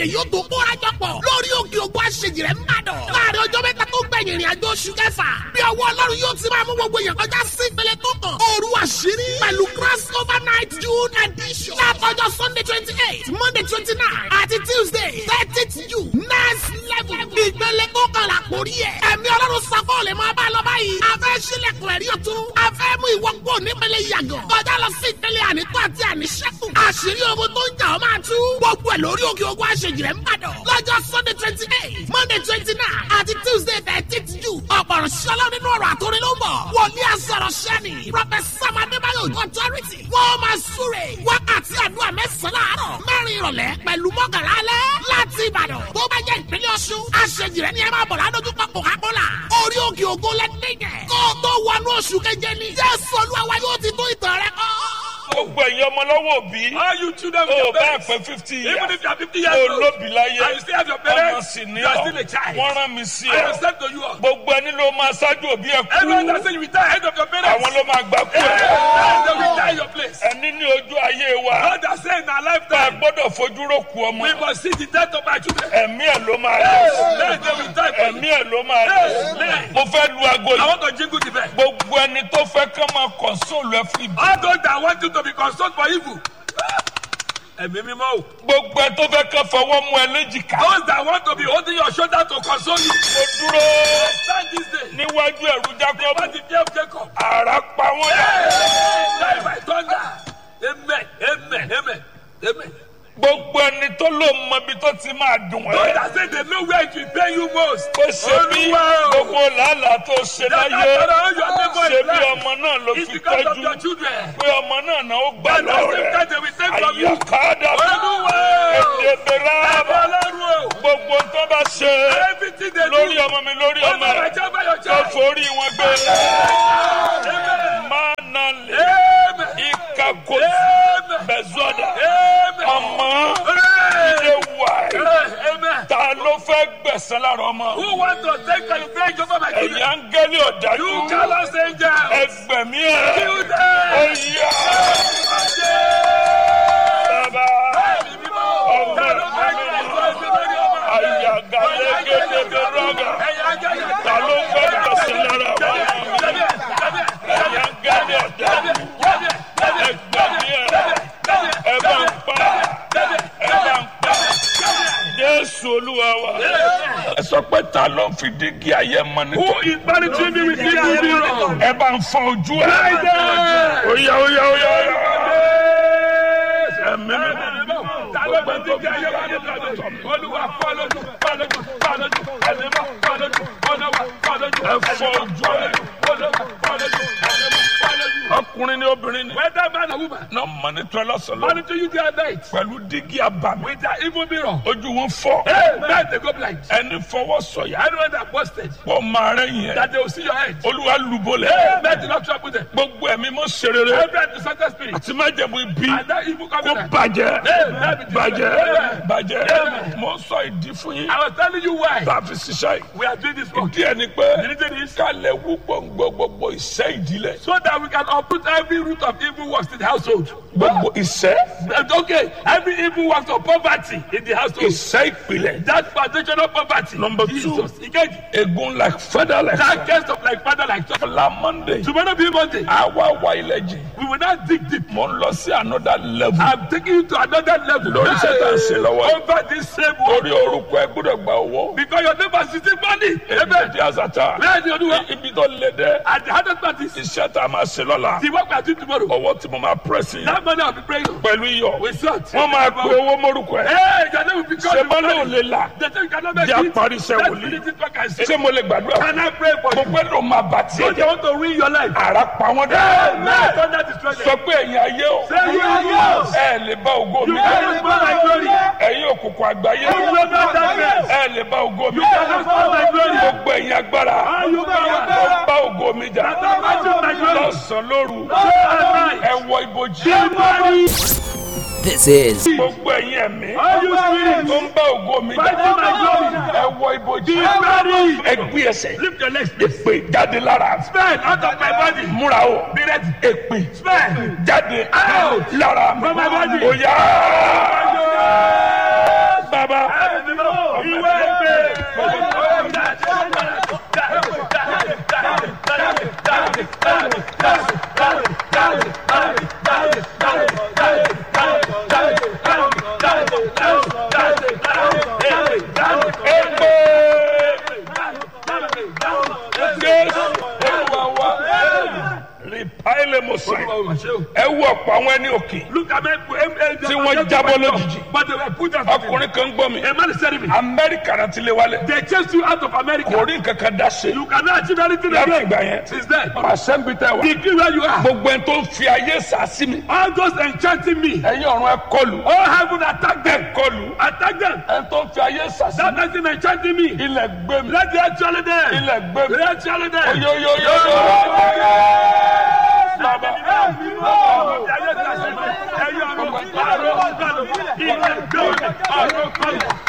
èdè yóò tó kóra jọ pọ̀ lórí òkè ògùn àṣejì rẹ̀ ń bàdàn. láàrin ọjọ́ mẹ́ta tó gbẹ̀yìn ìrìn àjò oṣù kẹfà bí ọwọ́ ọlọ́run yóò ti máa mú gbogbo èèyàn kọjá sí ìpele tó kàn. òru àṣírí pẹ̀lú cross over night june edition. látọjọ́ sunday twenty eight monday twenty nine àti tuesday thirtieth june next level. ìpele tó kàn là kórí ẹ̀. ẹ̀mí ọlọ́run sọ́kọ́ lè máa bá a lọ báyìí. a fẹ́ sílẹ̀kùn ẹ̀rí ọ̀tún. a fẹ́ mú ìwọ kúrò nípele yàgàn. kọjá lọ sí ìpele ànító àti àníṣẹ́kù. àṣírí ogun tó ń jà ọ́ máa tú. gbogbo ẹ̀ lórí òkè ogun àṣejì rẹ̀ ń bàdàn. lọ́jọ́ sunday twenty eight monday twenty nine àti tuesday thirteenth june. ọ̀pọ̀rọ̀ ṣọlá nínú ọ̀rọ̀ àtòrin ló ń bọ̀. wòlíì àsọ̀rọ̀ ṣẹ́ni. prọfẹsà madébáyọ̀ authority. wọ́n máa súre. wákàtí àdúrà mẹ́sàn-án láàárọ̀. mẹ́rin ìrọ̀lẹ́ pẹ̀lú mọ́kànlá alẹ́. láti ìbàdàn tó bá jẹ́ ìpínlẹ̀ ọ̀ṣun. àṣejì rẹ̀ ni ẹ máa bọ̀ ládójúkọ coca-cola. orí òkè ògo lẹ́nìyẹn. kó o tó wọnú oṣù keje ni. jésù olúwa wa yóò ti tó ìtàn rẹ kọ́ gbogbo ẹ̀yin ọmọ lọ́wọ́ òbí. All you children with o your bá parents. pẹ́ fifty years. Even if you are 50 years o old. lóbi láyé. And you still have your ọmọ parents. sì ní You are ọ. still a child. wọ́n rán mi sí I ọ. am sent to you all. gbogbo ẹni ló máa ṣáájú òbí ẹ Everyone that kú. say you retire ahead of your parents. àwọn ló máa gbà kú ẹ. Hey, they will retire your place. ẹni ní ojú ayé wa. God has said in our bá a lifetime, gbọ́dọ̀ fojú ró ku ọmọ. we must see the death of our children. ẹ̀mí ẹ̀ ló máa Hey, lọ. let them retire for you. ẹ̀mí ẹ̀ ló máa lọ. Amen. mo fẹ́ lu aago I yìí. want to jingle the bell. gbogbo ẹni tó fẹ́ kán máa kọ̀nsóòlù ẹ fún ibi. All those that want you to be consoled for evil. Ẹ̀mí mímọ́ o. gbogbo ẹ tó fẹ́ kán fọwọ́ mú ẹ léjìká. Those that want to be holding your shoulder to console you. mo dúró Stand this day. níwájú ẹ̀rú jákọ́bù. What the fear of Jacob? àrà pa wọ́n yà. Die by thunder. Amen. Amen. Amen. Amen. gbogbo ẹni tó ló mọ ibi tó ti máa dùn Those ẹ́. that say they know where it will pay you most. ó ṣe bí Olúwa o. gbogbo làálàá tó ṣe That láyé that all your neighbor ṣe is bí blind. ọmọ náà ló It's fi because of tọ́jú your children. pé ọmọ náà náà ó gbà And at the lọ́wọ́ same rẹ̀ time they will take from you. àyàkádà Olúwa o. èdèbèrè Ẹ̀bẹ̀ àbá Ọlọ́run o. gbogbo tó bá ṣe Everything they do. lórí ọmọ mi lórí ọmọ Over my rẹ̀ child, by your tó child. forí wọn gbé Amen. máa nà lè Amen. ìkàkó Amen. bẹ̀zọ́dà Amen. ọmọ Hooray. ilé wà Hey, Amen. ta ló fẹ́ gbẹ̀sán lára ọmọ Who want to take revenge over my ẹ̀yìn children? áńgẹ́lì ọ̀dájú You callous angels. ẹgbẹ̀mí ẹ̀ Kill them. oyà bàbá ọmọ àyàgàlẹ́gẹ́dẹ́gbẹ̀rọ̀gà ta ló fẹ́ gbẹ̀sán lára ọmọ ẹ̀yìn áńgẹ́lì ọ̀dájú ẹgbẹ̀mí ẹ̀ ẹ bá ń pa ẹ bá ń pa jésù olúwa wa. ẹ sọ pé ta ló ń fi dígí ayé mọ ní. Who is monitoring me with the mirror? ẹ bá ń fọ ojú ẹ. Friday. oya oya oya oya. ẹ̀mí mi. ẹ fọ ojú ẹ. ọkùnrin ni obìnrin ni. Whether man or woman, náà mọ̀ ní tọ́ lọ́sọ̀lọ́. monitor you day and night pẹ̀lú dígí abàmì. with their evil mirror. ojú wọn fọ. Hey, man, they go blind. ẹni fọwọ́ sọ̀yà. Anyone that posted pọ̀ máa rẹ̀ yẹn. that they will see your head. olúwa lùbọ̀lẹ̀. Hey, man, do not trouble them. gbogbo ẹ̀mí mọ́ serere. Every antisocial spirit àti májẹ̀mú ibi. and that evil kó covenant. bàjẹ́ Amen. bàjẹ́ Amen. bàjẹ́ Amen. mo ń sọ ìdí fún yín I was telling you why tá a fi ṣiṣẹ́ yìí we are doing this work. ìdí ẹ̀ ni pé The reason is kálẹ̀ wú gbòǹgbò gbogbo ìṣẹ́ ìdílé so that we can uproot every root of evil works in the household. gbogbo ìṣẹ́ Okay, every evil works of poverty in the household. ìṣẹ́ ìpìlẹ̀ That foundational poverty. Number two. Jesus. Again, egun like feather like that case of like father like son. la monday Tomorrow be Monday. àwa wa ilẹ̀ jìn We will not dig deep. mo ń lọ sí another level I'm taking you to another level. lórí iṣẹ́ tá a ṣe lọ́wọ́ yìí. Over this same world. lórí orúkọ ẹ gbọ́dọ̀ gba owó Because your neighbor is still money. Amen. èdè àzàtà Where the other one? ibi tó lé dẹ́ And the hardest part is iṣẹ́ tá a máa ṣe lọ́la the work we are doing tomorrow. ọwọ́ tí mo máa pẹ́sì That money I'll be praying on. pẹ̀lú iyọ̀ We sort. wọ́n máa pe owó mórúkọ ẹ̀. Hey, your name will be called. ṣé bá lóun lè là The thing cannot make jẹ́ it. àparí iṣẹ́ Let's wòlíì. finish it back and say. ṣé mo lè gbàdúrà Can I pray for mo you? pẹ́ ló máa bà tí So ẹ they jẹ́ want to ruin your life. ara pa wọ́n dẹ́. Amen. Thunder destroy them. sọ pé ẹ̀yin ayé o Say you are yours. ẹ lè bá ògo mi You jẹ́ cannot spoil my glory. ẹ̀yin òkùnkùn àgbáyé You will not darkness. ẹ lè bá ògo mi You cannot spoil my glory. gbogbo ẹ̀yin agbára All you power. ó bá ògo mi jà Don't match my glory. lọ́sàn-án lóru Day and night. ẹ wọ ibojì Everybody. This is gbogbo ẹ̀yin ẹ̀mí All you spirits. tó ń bá ògo mi jà Fighting my glory. ẹ wọ ibojì Everybody. ẹ gbé ẹsẹ̀ Lift your legs. please. èpè jáde lára Spend out of my body. múra o Be ready. èpè Spend. jáde Out. lára mi From my body. ó yá bàbá Ìwé ìpè. èpè jésù olúwa wa rìpáìlì mọ̀sán ẹ wú ọ̀pọ̀ àwọn ẹni òkè Look at me. Tí wọ́n jábọ́ lójijì. But they were put out. ọkùnrin kan gbọ́ mi A man is telling me. amẹ́ríkà náà ti lé wálé They chased you out of America. kò rí nǹkan kan dá ṣe You cannot achieve anything láti again. ìgbà yẹn Since then. pàṣẹ ń bi tẹ wá Degree where you are. gbogbo ẹni tó ń fi ayé sàásì mi All those enchanting me. ẹ̀yin ọ̀run ẹ kọlù All heaven attack ẹ them. kọlù Attack them. ẹni tó ń fi ayé sàásì That mi person enchanting me. ilẹ̀ gbé mi Let the actually them. ilẹ̀ gbé mi Let the actually them. oyoyoyoyo bàbá Ẹ̀yin ọ̀run, ọ̀run, ọ̀run, ilẹ̀ gbé mi. Ọ̀run, ọ̀run.